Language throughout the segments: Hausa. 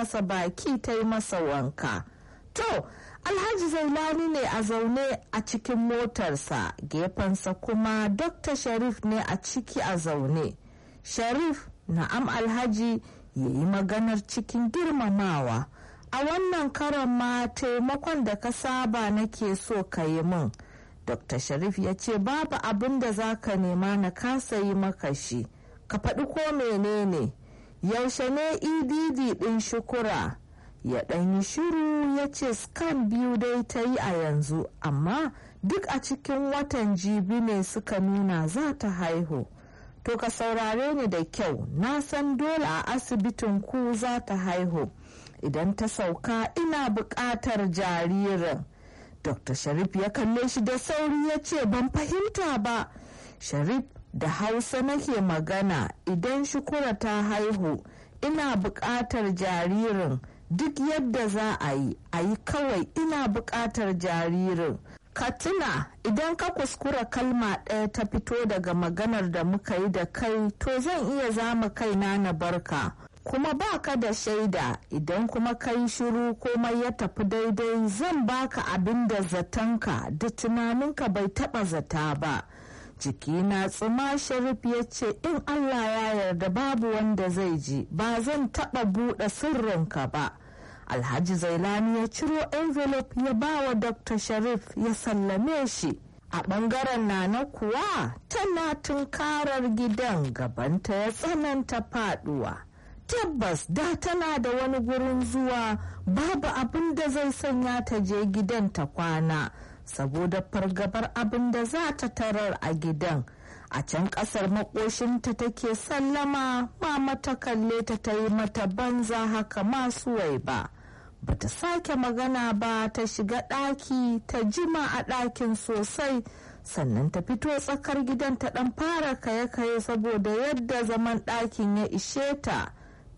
masa baki ta yi masa wanka to alhaji zailani ne a zaune a cikin motarsa gefensa kuma dr sharif ne a ciki a zaune sharif na'am alhaji ya yi maganar cikin girmamawa a wannan karan ma taimakon da ka saba nake so ka yi min dr sharif ya ce babu abin da za ka nema na kasa yi maka shi ka faɗi ko menene yaushe ne edd ɗin shukura ya ɗan yi shiru ya ce scan biyu dai ta yi a yanzu amma duk a cikin watan jibi ne suka nuna za ta haihu to ka saurare ni da kyau na san dole a asibitin ku za ta haihu idan ta sauka ina buƙatar jaririn dr sharif ya kalle shi da sauri ya ce ban fahimta ba sharif da hausa nake magana idan shukura ta haihu ina buƙatar jaririn duk yadda za a yi a yi kawai ina buƙatar jaririn ka tuna idan ka kuskura kalma ɗaya ta fito daga maganar da muka yi da kai to zan iya zama kaina na barka kuma ba ka da shaida idan kuma ka yi shiru komai ya tafi daidai zan baka abin da zatonka da tunaninka bai taɓa zata ba jiki na tsuma sharif ya ce in allah ya yarda babu wanda zai ji ba zan taɓa buɗe sirrinka ba alhaji zailani ya ciro envelope ya ba wa dr sharif ya sallame shi a ɓangaren nana kuwa tana tunkarar gidan gabanta ya tsananta faduwa tabbas da tana da wani gurin zuwa babu abin da zai sanya ta je gidan ta kwana saboda fargabar abin da za ta tarar a gidan a can kasar makoshinta take sallama mama ta kalle ta ta yi mata banza haka masu wai ba bata sake magana ba ta shiga ɗaki ta jima a ɗakin sosai sannan ta fito tsakar gidan ta ɗan fara kaye-kaye saboda yadda zaman ɗakin ya ishe ta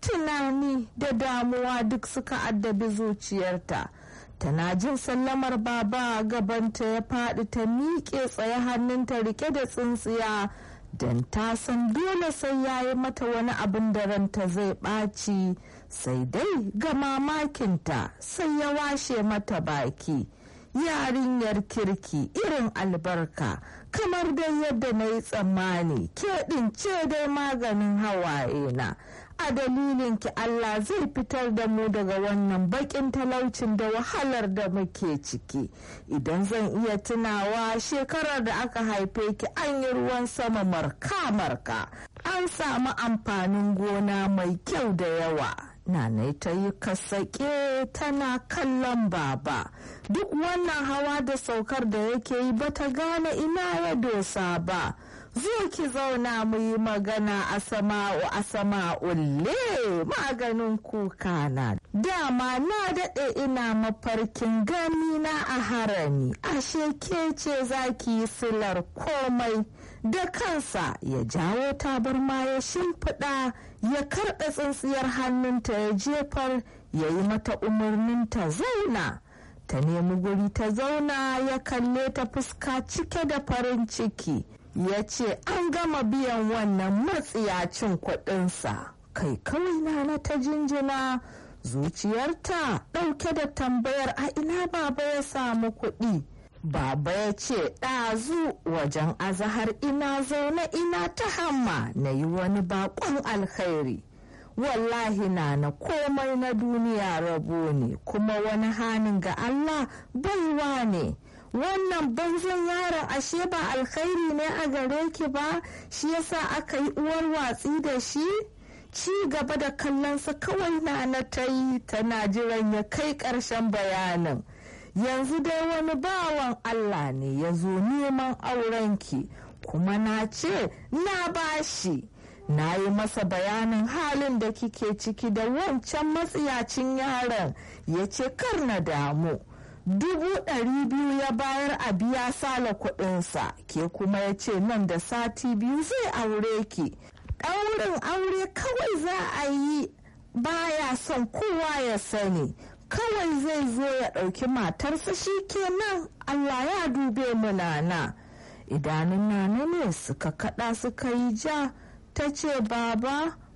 tunani da damuwa duk suka addabi zuciyarta tana jin sallamar baba gabanta ya faɗi ta miƙe tsaye hannunta rike da tsintsiya don ta san dole sai ya yi mata wani abin da ranta zai ɓaci sai dai ga mamakinta sai ya washe mata baki yarinyar kirki irin albarka kamar dai yadda na yi tsammani ke ce dai maganin hawaye na a dalilin ki Allah zai fitar da mu daga wannan bakin talaucin da wahalar da muke ciki idan zan iya tunawa shekarar da aka haife ki an yi ruwan sama marka-marka an samu amfanin gona mai kyau da yawa Nanai ta yi kasake tana kallon baba duk wannan hawa da saukar da yake yi bata gane ina ya dosa ba zo ki zauna mu yi magana a sama'u a sama'ulle maganin kuka na dama na daɗe ina mafarkin gani na a harami ashe ke ce za ki yi silar komai da kansa ya jawo tabarma ya shimfiɗa ya karɓe tsintsiyar hannunta ya jefar ya yi mata umarnin ta zauna ta nemi guri ta zauna ya kalle ta fuska cike da farin ciki ya ce an gama biyan wannan matsiyacin kuɗinsa kai kawai na ta jinjina zuciyarta ɗauke da tambayar a ina baba ya samu kuɗi baba ya ce ɗazu wajen azahar ina zaune ina ta hamma na yi wani bakon alkhairi wallahi na na komai na duniya rabo ne kuma wani hanin ga allah baiwa ne wannan banzan yaron ashe ba alkhairi ne a gare ki ba shi yasa aka yi uwar watsi da shi ci gaba da kallonsa kawai na na ta yi tana jiran ya kai ƙarshen bayanin yanzu dai wani bawan allah ne ya zo neman aurenki kuma na ce na bashi na yi masa bayanin halin da kike ciki da wancan matsiyacin yaron ya ce kar na damu dubu ɗari biyu ya bayar a biya sala kuɗinsa ke kuma ya ce nan da sati biyu zai aure ki ɗaurin aure kawai za a yi baya son kowa ya sani kawai zai zo ya ɗauki matarsa shi kenan allah ya dube mu nana idanun nana ne suka kaɗa suka yi ja ta ce baba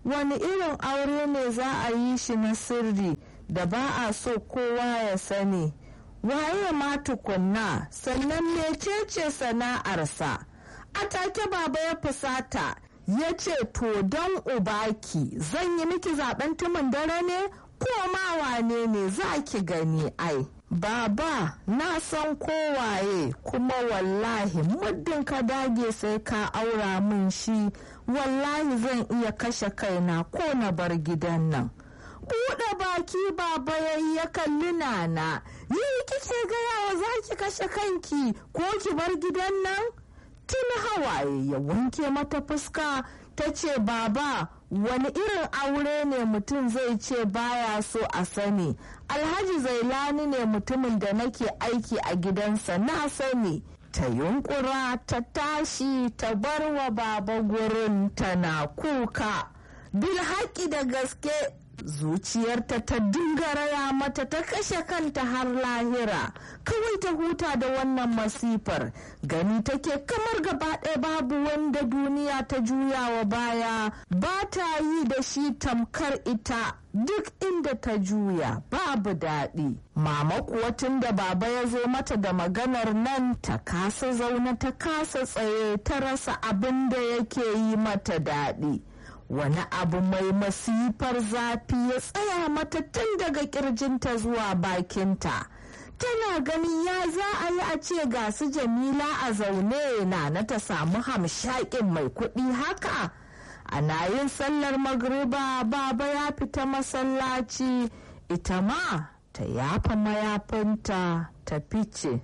wani irin aure ne za a yi shi na sirri da ba a so kowa ya sani waye ma tukunna sannan mecece sana'arsa a take baba ya fusata ya ce to don ubaki zan yi miki zaben tumin dare ne ko ma wane ne za ki gani ai baba na san kowaye kuma wallahi muddin ka dage sai ka aura min shi wallahi zan iya kashe kaina ko na bar gidan nan buɗe baki baba yayi ya kalli nana ni kike gayawa za ki kashe kanki ko ki bar gidan nan tun hawaye ya wanke mata fuska ta ce baba wani irin aure ne mutum zai ce baya so a sani alhaji zailani ne mutumin da nake aiki a gidansa na sani ta yunkura ta tashi ta bar wa baba gurin tana kuka bilhaki da gaske zuciyarta ta dinga raya mata ta kashe kanta har lahira kawai ta huta da wannan masifar gani take kamar gaba ɗaya babu wanda duniya ta juya wa baya ba ta yi da shi tamkar ita duk inda ta juya babu daɗi mama kuwa tun da baba ya zo mata da maganar nan ta kasa zaune ta kasa tsaye ta rasa abin da yake yi mata daɗi wani abu mai masifar zafi ya tsaya mata tun daga kirjinta zuwa bakinta tana ganin ya za a yi a ce ga su jamila a zaune na na ta samu hamshakin mai kuɗi haka ana yin sallar magriba baba ya fita masallaci ita ma ta yafa mayafinta ta fice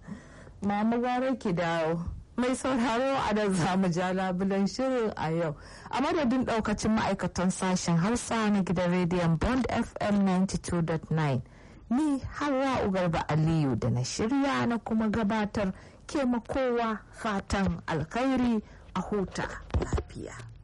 mama gara ki dawo mai sauraro a da zamu ja labulan shirin a yau a madadin daukacin ma'aikatan sashen hausa na gidan rediyon bond fm 92.9 ni hawa garba aliyu da na shirya na kuma gabatar ke makowa fatan alkhairi a huta lafiya